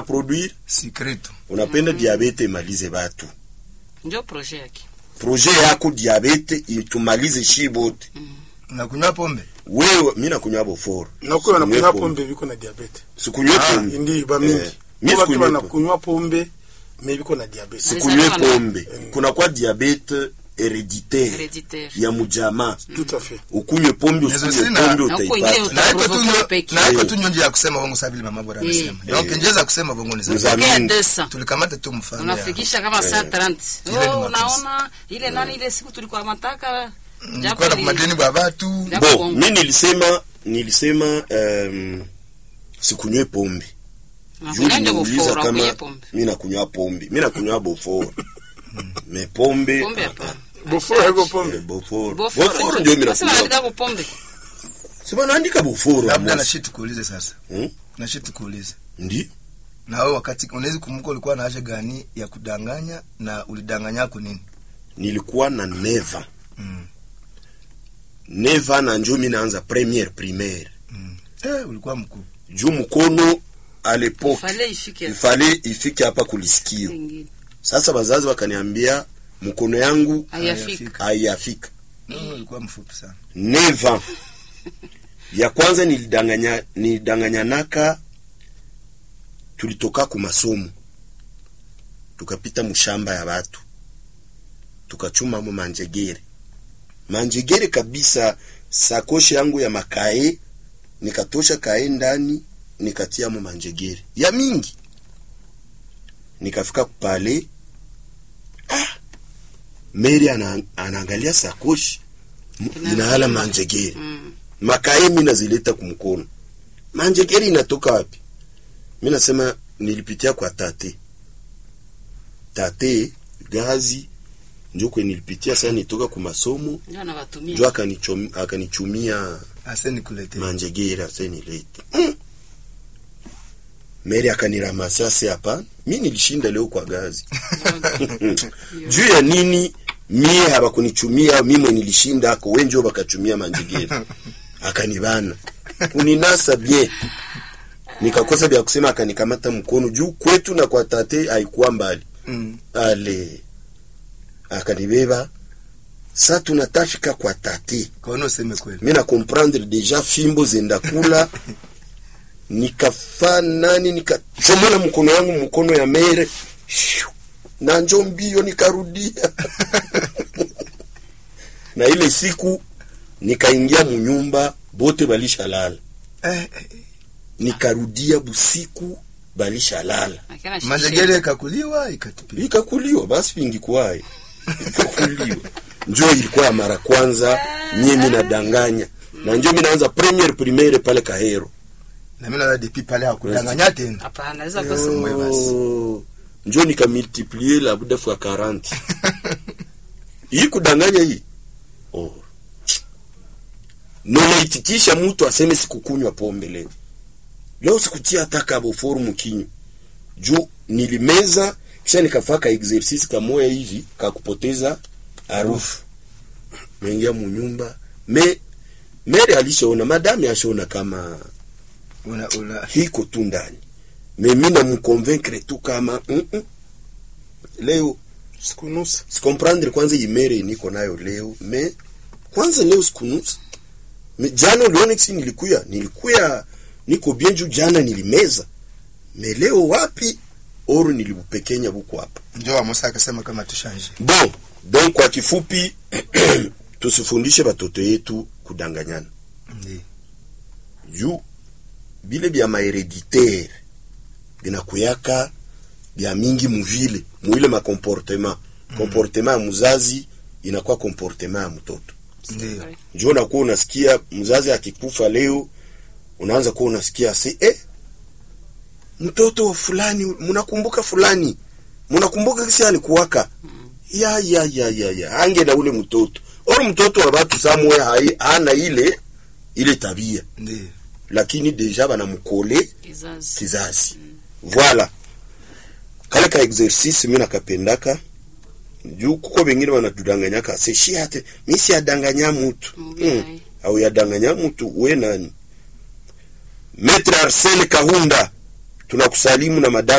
produire Secreto. unapenda diabete imalize batu ndio proje yake proje yako diabete itumalize shi bote Unakunywa pombe? wewe mi nakunywa boforo nakuwa wanakunywa Sikunywe pombe biko na diabete sikunywe Ah, pombe ndi ba mingi Eh, mi Kwa watu sikunywe pombe. wanakunywa pombe me biko na diabete sikunywe Alizaliwa na- pombe kuna kwa diabete hereditaire hereditaire ya mujamaa tout à fait ukunywe pombe Nezo usikunywe sina. pombe Na huko utaipata ingine Na iko tu Utaprovoke nyo- peke. na iko Eh. tu nyonje ya kusema bongo sawa vile mama bora Eh. anasema. Donc Eh. njeza kusema bongo ni Mzami. sawa. Tokea mingi. 200 Tulikamata tu mfano. ya- unafikisha kama saa 30 Ile ni oh, mapesa. unaona ile nani ile siku tulikuwa mataka Nilikuwa na kumadeni bwa watu. Japo bo bongo. mi nilisema nilisema um, sikunywe pombe juu niuliza kama mi nakunywa pombe mi nakunywa boforo me pombe pombe ah, hapana boforo haiko ah, pombe boforo Boforo boforo ndio mi Nasema nakunywa naandika kwa pombe sema naandika boforo Labda na Amos. shit tukuulize sasa. Hmm? Na shit tukuulize. ndi Na wewe wakati unaweza kumbuka ulikuwa na haja gani ya kudanganya na ulidanganya kwa nini? nilikuwa na neva Mm. neva na njo mi naanza premiere primaire Eh, ulikuwa mkuu. juu mkono a lepoke fale ifike ifale ifike hapa kulisikio ingine sasa bazazi wakaniambia mkono yangu hayafika haiyafika No, ulikuwa mfupi sana. neva ya kwanza nilidanganya nilidanganyanaka tulitoka ku masomo tukapita mushamba ya watu tukachumamo manjegere manjegere kabisa sakoshi yangu ya makae nikatosha kae ndani nikatiamo manjegere ya mingi nikafika kupale ah, meri ana, anaangalia sakoshi M- inahala manjegere Mm. makae mi nazileta kumkono manjegeri inatoka wapi mi nasema nilipitia kwa tate tate gazi njo kwe nilipitia saa nitoka ku masomo ndio anawatumia njo akanichom- akanichumia Ase nikulete. manjegeri asenilete mm. meri akaniramasi ase hapana mi nilishinda leo kwa gazi juu ya nini mie habakunichumia mimwe nilishinda ako wenjo bakachumia manjegeri akanibana kuninasa bien nikakosa vya kusema akanikamata mkono juu kwetu na kwa tate haikuwa mbali Mm. ale akanibeba sa tunatafika kwa tate Kaona useme kweli. mi na comprendre deja fimbo zenda kula nikafa nani nikachomola mkono yangu mkono ya mere Shoo! na njo mbio nikarudia na ile siku nikaingia munyumba bote balishalala Eh, eh, nikarudia busiku balishalala Akina shishe. Manjegere ikakuliwa ikatupia. ikakuliwa basi vingikuwaye ikakuliwa njo ilikuwa ya mara kwanza mie minadanganya na njo minaanza premier primaire pale kahero Na mimi na depuis pale hakudanganya tena. hapana naweza kosa Mwe basi. Oh, njo nikamultiplie labuda fwa 40 hii kudanganya hii oh. nonaitikisha mtu aseme sikukunywa pombe leo leo sikutia hata kaboforu mkinywa juu nilimeza kisha nikafaka exercice kamoya hivi kakupoteza harufu mengia munyumba me mere alishaona madame ashaona kama Una una hiko tu ndani me mi namkonvaincre tu kama mm -mm. leo sikunusa sikomprendre kwanza imere niko nayo leo me kwanza leo sikunusa me jana uliona kisi nilikuya nilikuya niko bien juu jana nilimeza me leo wapi oru nilibupekenya buko hapa ndio wa Musa akasema kama tushanje. bon donc kwa kifupi tusifundishe batoto yetu kudanganyana Ndiyo. juu bile bya mahereditaire binakuyaka bya mingi muvile muile makomportema komportema ya muzazi inakuwa komportema ya mtoto Ndiyo. njo unakuwa unasikia mzazi akikufa leo unaanza kuwa unasikia se eh, mtoto wa fulani mnakumbuka fulani mnakumbuka kisi alikuwaka ya ya ya ya ya ange na ule mtoto oro mtoto wa batu samwe hai hana ile ile tabia Ndiyo. lakini deja banamukole kizazi kizazi voilà kale ka exercice mi nakapendaka juu kuko bengine banatudanganyaka se shi ate mi si adanganya mutu Mubaya. mm. au yadanganya mutu we nani Maître Arsene Kahunda tunakusalimu na madame